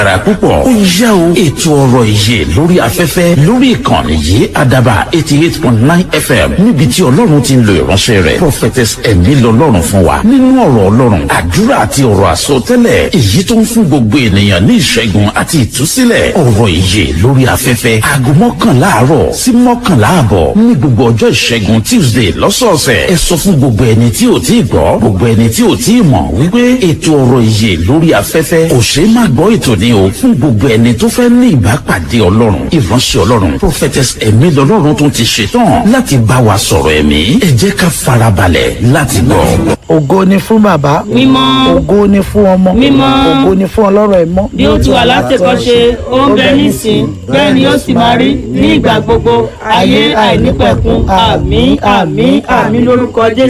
dára púpọ̀ ó yá o ètò ọ̀rọ̀ ìyè lórí afẹ́fẹ́ lórí ìkànnì yìí àdàbà eighty eight point nine fm níbi tí ọlọ́run ti ń lo ìránṣẹ́ rẹ̀ prophetess ẹ̀mí lọ́lọ́run fún wa nínú ọ̀rọ̀ ọlọ́run àdúrà àti ọ̀rọ̀ àsọtẹ́lẹ̀ èyí tó ń fún gbogbo ènìyàn ní ìṣẹ́gun àti ìtúsílẹ̀ ọ̀rọ̀ ìyè lórí afẹ́fẹ́ aago mọ́kànlá àárọ̀ sí mọ́kànlá àbọ̀ ní gbogbo ọjọ́ ìṣẹ́gun tuesday lọ́sọ̀ọ̀sẹ̀ ẹ sọ fún gbogbo ẹni tí ò tí ì gbọ́ gbogbo ẹni tí ò tí ì mọ̀ wípé ètò ọ̀rọ̀ ìyè lórí afẹ́fẹ́ kò ṣeé má gbọ́ ètò ní o fún gbogbo ẹni tó fẹ́ ní ìbápàdé ọlọ́run ìránṣẹ́ ọlọ́run prophetess ẹ̀mí lọ́lọ́run tó ti ṣetán láti bá wa sọ̀rọ̀ ẹ̀mí ẹ jẹ́ ká farabalẹ̀ láti gbọ́. ògo ni fún bàbá mímọ́ ògo ni fún ọmọ Mímọ́. ògo ni fún ọlọ́rọ̀ ẹ̀mọ́ bí ó ti wà látẹ̀kọ́ṣe ó ń bẹ nísìn bẹ́ẹ̀ ni ó sì máa rí ní ìgbà gbogbo ayé àìnípẹ̀kun àmín àmín àmín lórúkọ jésù.